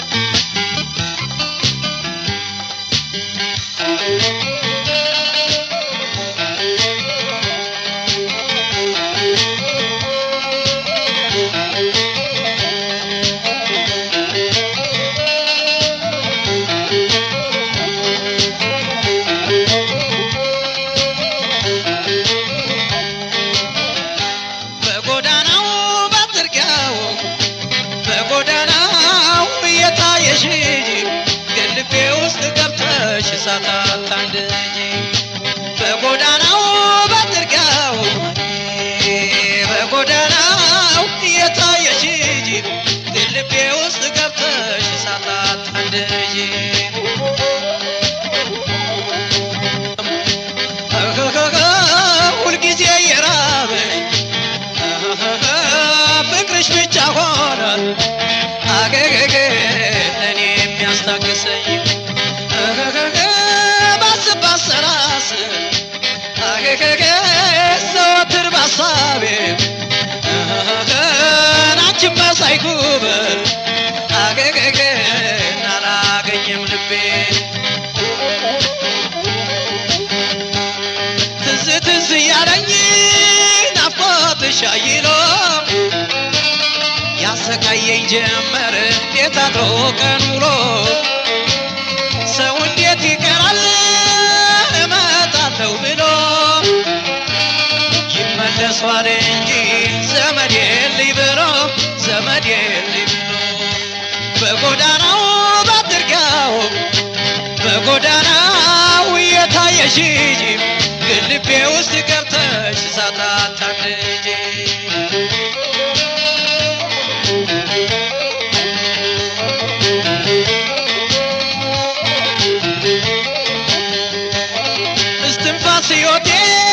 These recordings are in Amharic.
በጎዳናው በጥርጊያው በጎዳናው እየታየሽ ግን ልቤ ውስጥ ገብተሽ እሳት አታንድጂ በጎዳናው በጥርጊያው በጎዳናው እየታየሽ ግን ልቤ ውስጥ ገብተሽ እሳት አታንድጂ ሁልጊዜ የራበኝ ፍቅርሽ ብቻ ሆነ አገገገ ለእኔ የሚያስታግሰኝ ባስብ ባሰላስል አገገገ ዘወትር ባሳቤ ናችን መሳይ ጉብል አገገገ አላገኘም ልቤ ትዝ ትዝ እያለኝ ናፍቆትሽ አይሎ ያሰቃየኝ ጀመር እንዴት አድሮ ቀን ውሎ ሰው እንዴት ይቀራል እመጣለሁ ብሎ ይመለሷል እንጂ ዘመድ የለኝ ብሎ ዘመድ የለኝ ብሎ በጎዳናው በጥርጊያው በጎዳናው እየታየሽ ግን ልቤ ውስጥ ገብተሽ እሳት አታንድጂ እስትንፋስ ሕይወቴ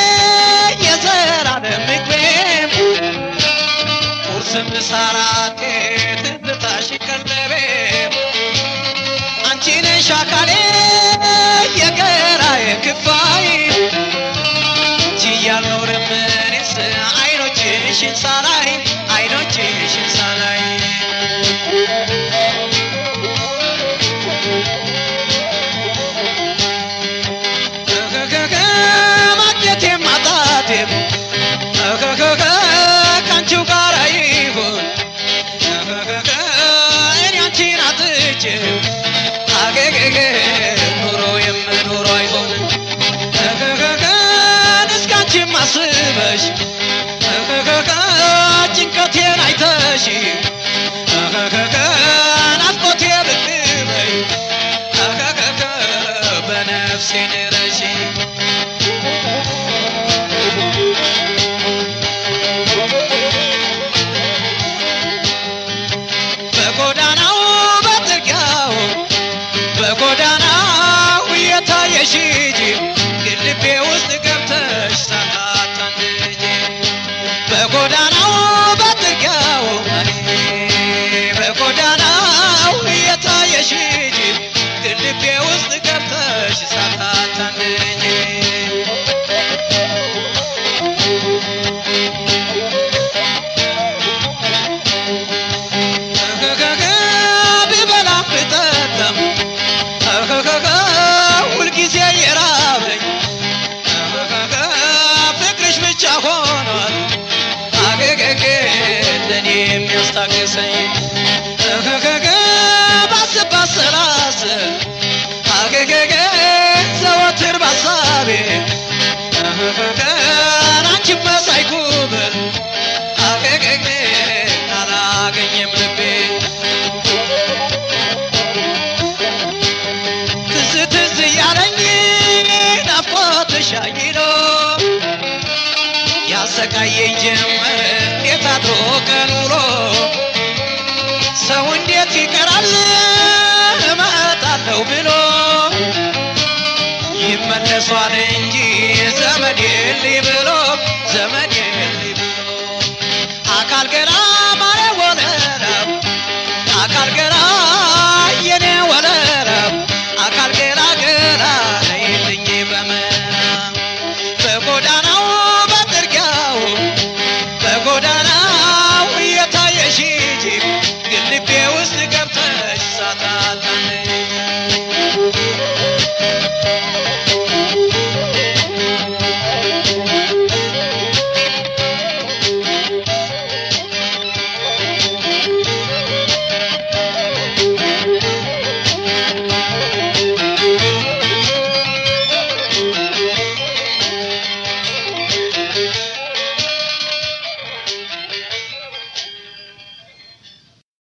የዘላለም ምግቤም ቁርስ ምሳ ራቴ ትዝታሽ ቀለቤ አንቺ ነሽ አካሌ የገራዬ ክፋይ ችዬ አልኖርም እኔስ አይኖችሽን ሳላይ አይኖችሽን ሳላይ እከከከ ማግኘቴም ማጣቴም እከከከ ከአንቺው ጋር ይሁን እከከከ እኔ አንቺን አጥቼ አገገገ ኑሮ የምኖሮ አይሆን እከከከን እስካንቺም አስበሽ እከከከ ጭንቀቴን አይተሽ እከከከ ናፍቆቴ ብቅ በይ እከከከ በነፍሴ ድረሽ በጎዳናው በጥርጊያው በጎዳናው እየታየሽ ግን ልቤ ውስጥ ገብተሽ ሳታታንጂ በጎዳናው በጥርጊያው በጎዳናው እየታየሽ ግን ልቤ ውስጥ ገብተሽ ሳታታንጂ እከከከ ብበላም ብጠጣም እከከከ ሁልጊዜ የራበኝ እከከከ ፍቅርሽ ብቻ ሆኗል አገገገ ለእኔ የሚያስታግሰኝ እከከከ ባስብ ባሰላስል አገገገ ዘወትር ባሳቤ እከከከ አንቺን መሳይ ጉብል አገገገ አላገኘም ልቤ ትዝ ትዝ እያለኝ ናፍቆትሽ አይሎ ያሰቃየኝ ጀመረ እንዴት አድሮ ቀን ውሎ ሰው እንዴት ይቀራል እመጣለሁ ብሎ ይመለሷል እንጂ ዘመድ የለኝ ብሎ ዘመድ